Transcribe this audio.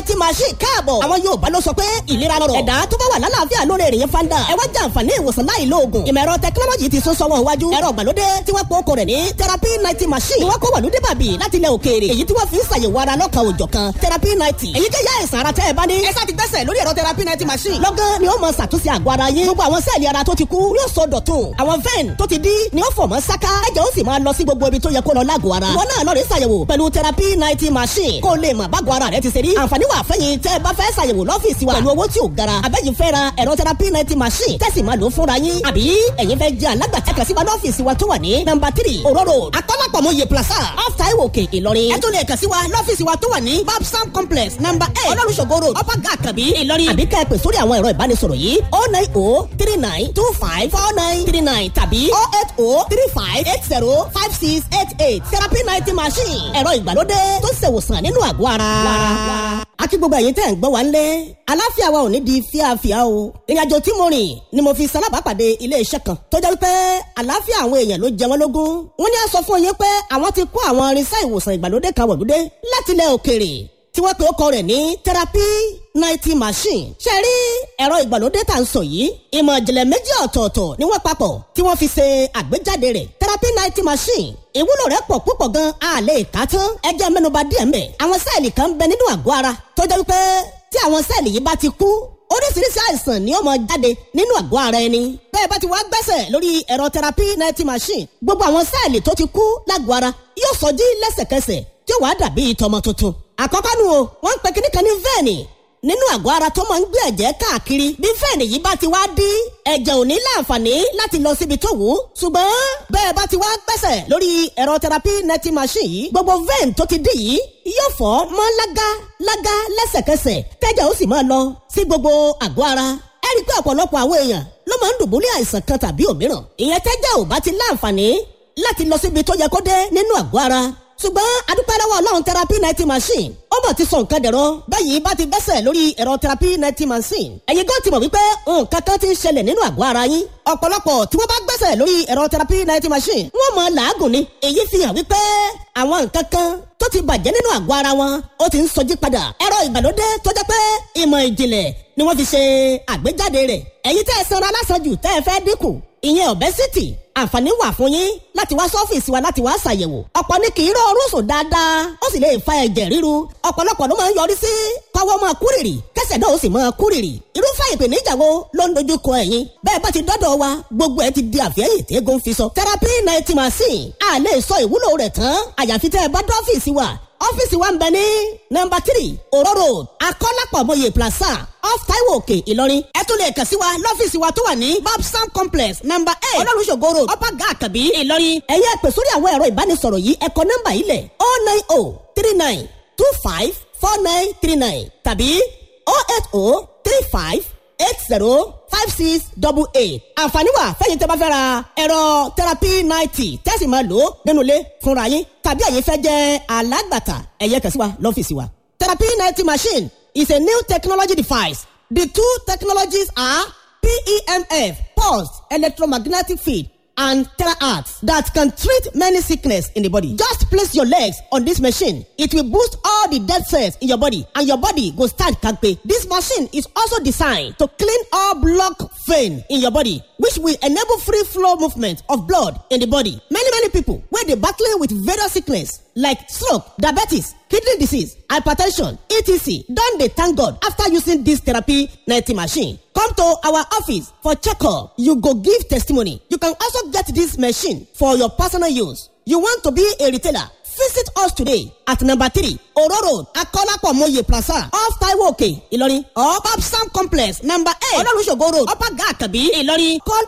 ninety machine káàbọ̀. àwọn Yorùbá ló sọ pé ìlera lọ́rọ̀. ẹ̀dá tó bá wà lálàáfíà lórí èrè fanda. ẹ wá jẹ àǹfààní ìwòsàn láì lo oògùn. ìmọ̀ ẹ̀rọ tẹkinọ́lọ́jì ti sún sọ́wọ́ iwájú. ẹ̀rọ ìgbàlódé tí wọ́n pọ̀ rẹ̀ ní therapy ninety machine. ni wọ́n kó wàlúdé bàbí láti ilẹ̀ òkèèrè. èyí tí wọ́n fi ń ṣàyẹ̀wò ara lọ́kàn òjọ̀ kan therapy ninety. èyí kéyà ẹ̀sán ara tẹ́ ẹ bá ní. ẹ sá ti gbẹ́sẹ̀ lórí ẹ̀rọ therapy ninety machine. lọ́gán ni ó mọ ṣàtúnṣe àgọ́ ara yín. gbogbo àwọn sẹ́ẹ̀lì ara tó ti kú yóò sọ dọ̀tun. àwọn vein tó ti dí ni ó fọ̀ mọ́ sáká. ẹ̀jẹ̀ ó sì máa lọ sí gbogbo ibi tó yẹ kó lọ lágọ̀ọ́ ara. ìwọ náà lọ rí ṣàyẹ̀wò pẹ̀lú therapy ninety machine. kó o lè mọ̀ bágọ̀ ara rẹ ti ṣe rí. àǹfààní wà fẹ́yìn tẹ́ ẹ bá fẹ́ ṣàyẹ̀wò lọ́fíìsì wa. pẹ̀lú owó tí ò gara. àbẹ́yìn fẹ́ ra ẹ̀rọ therapy ninety machine. tẹ́sí máa lò ó fúnra yín. àbí ẹ̀yin fẹ́ jẹ́ alágbàtà kàn sí wa lọ́fíìsì wa tó wà ní nọ́mbà three òróró akọ́lápọ̀mọye plaza off taiwo òkè ìlọrin. ẹ tún lè kàn sí wa lọ́fíìsì wa tó wà ní babsam complex nọ́mbà eight olórùsọ̀gọ́ road upper gà kàbí ìlọrin. àbí ká ẹ pè sórí àwọn ẹ̀rọ ìbánisọ̀rọ̀ yìí oh nine oh three nine two five four nine three nine tàbí oh eight oh three five eight zero five six eight eight therapy ninety machine ẹ̀rọ ìgbàlódé tó ṣèwòsàn nínú àgọ́ ara. àti gbogbo ẹ̀yin tẹ́ ń gbọ́ wa ńlẹ̀ aláfíà wa ò ní di fíafíà o ìrìnàjò tí mo rìn ni mo fi salábàápàdé ilé iṣẹ́ kan tó jẹ́ wípé àláfíà àwọn èèyàn ló jẹ wọ́n lógún wọ́n ní a sọ fún yín pé àwọn ti kó àwọn irinṣẹ́ ìwòsàn ìgbàlódé kan wọ̀lúdé láti ilẹ̀ òkèèrè tí wọ́n pe ó kọ rẹ̀ ní therapy ninety machine. ṣe rí ẹ̀rọ ìgbàlódé tá à ń sọ yìí ìmọ̀ ìjìnlẹ̀ méjì ọ̀tọ̀ọ̀tọ̀ ni wọ́n papọ̀ tí wọ́n fi ṣe àgbéjáde rẹ̀ therapy ninety machine. ìwúlò rẹ̀ pọ̀ púpọ̀ gan a lè kà tán ẹ jẹ́ mẹ́nuba díẹ̀ mbẹ̀. àwọn sẹ́ẹ̀lì kan ń bẹ nínú àgọ́ ara tó jẹ́ wípé tí àwọn sẹ́ẹ̀lì yìí bá ti kú oríṣiríṣi àìsàn ni ó máa jáde nínú àgọ́ ara ẹni. bẹ́ẹ̀ bá ti wá gbẹ́sẹ̀ lórí ẹ̀rọ therapy ninety machine gbogbo àwọn sẹ́ẹ̀lì tó ti kú lágọ̀ọ́ ara yóò sọjí lẹ́sẹ̀kẹsẹ̀ tí ó wàá dàbí tọmọ tuntun. àkọ́kọ́ nu o wọ́n ń pe kíní kan ní vẹ́ẹ̀nì nínú àgọ́ ara tó máa ń gbé ẹ̀jẹ̀ káàkiri bí fẹ́ẹ̀nì yìí bá ti wá dí ẹ̀jẹ̀ ò ní láǹfààní láti lọ síbi tó wù ú ṣùgbọ́n bẹ́ẹ̀ bá ti wá gbẹ́sẹ̀ lórí ẹ̀rọ therapy ninety machine yìí gbogbo vein tó ti dí yìí yóò fọ́ mọ́ lágá lágá lẹ́sẹ̀kẹsẹ̀ tẹ́jẹ̀ ó sì máa lọ sí gbogbo àgọ́ ara ẹ rí i pé ọ̀pọ̀lọpọ̀ àwọn èèyàn ló máa ń dùbúlẹ̀ àìsàn kan tàbí òmíràn ìyẹn tẹ́jẹ̀ ò bá ti láǹfààní láti lọ síbi tó yẹ kó dé nínú àgọ́ ara ṣùgbọ́n adúpẹ́ lọ́wọ́ ọlọ́run therapy ninety machine ó mọ̀ ti sọ nǹkan dẹ̀rọ báyìí bá ti gbẹ́sẹ̀ lórí ẹ̀rọ therapy ninety machine ẹ̀yin gan ti mọ̀ wípé nǹkan kan ti ń ṣẹlẹ̀ nínú àgọ́ ara yín ọ̀pọ̀lọpọ̀ tí wọ́n bá gbẹ́sẹ̀ lórí ẹ̀rọ therapy ninety machine wọ́n mọ̀ làágùn ni èyí fi hàn wípé àwọn nǹkan kan tó ti bàjẹ́ nínú àgọ́ ara wọn ó ti ń sọjí padà ẹ̀rọ ìgbàlódé tó jẹ́ pé ìmọ̀ ìjìnlẹ̀ ni wọ́n fi ṣe àgbéjáde rẹ̀ ẹ̀yin tẹ́ ẹ sanra lásàjù tẹ́ ẹ fẹ́ dínkù ìyẹn obesity àǹfààní wà fún yín láti wá sọ́fíìsì wa láti wá ṣàyẹ̀wò ọ̀pọ̀ ní kì í rọ orun sùn dáadáa ó sì lè fa ẹ̀jẹ̀ ríru ọ̀pọ̀lọpọ̀ ló máa ń yọrí sí kọ́wọ́ máa kúrìrì kẹsẹ̀ náà ó sì máa kúrìrì irúfẹ́ ìpèníjà wo ló ń dojú kọ ẹ̀yin bẹ́ẹ̀ bá ti dọ́dọ̀ wa gbogbo ẹ̀ ti di àfẹ́yìn tí eégún fi sọ therapy ninety machine a lè sọ ìwúlò rẹ̀ tán àyàfi tẹ́ ẹ bá dọ́fíìsì wa ọ́fíìsì wa ń bẹ ní nọ́mbà three òró road akọ́lápọ̀mọye plaza off taiwo òkè ìlọrin ẹ tún lè kàn sí wa lọ́fíìsì wa tó wà ní babsam complex nọ́mbà eight olólùṣògo road upper gà àkàbí ìlọrin ẹ̀yẹ́ pè sórí àwọn ẹ̀rọ ìbánisọ̀rọ̀ yìí ẹ̀kọ́ nọ́mbà yìí lẹ̀ oh nine oh three nine two five four nine three nine tàbí oh eight oh three five eight zero five six double eight àǹfààní wà fẹ́yìn tẹ́ bá fẹ́ ra ẹ̀rọ therapy ninety tẹ́sí máa lò ó nínú ilé fúnra yín tàbí ẹ̀yin fẹ́ jẹ́ alágbàtà ẹ̀yẹ kàn sí wa lọ́fíìsì wa. therapy ninety machine is a new technology device the two technologies are PEMF pulsed electromagnetic field and terahertz that can treat many sickness in the body. Just place your legs on this machine. It will boost all the dead cells in your body and your body go start kampe. This machine is also designed to clean all block vein in your body which will enable free flow movement of blood in the body. Many many people wey dey battling with various sickness like stroke, diabetes, kidney disease, hypertension, etc. don dey thank God after using this therapy ninety machine. Come to our office for checkup. You go give testimony. You can also get this machine for your personal use. You want to be a retailer? Visit us today at number three Oro Road, Akolapo Moye Plaza, off Taiwo Òkè, Ìlọrin, or Babsam Complex, number eight, Ololusogo Road, Upper Gà Àkàbí, Ìlọrin. Call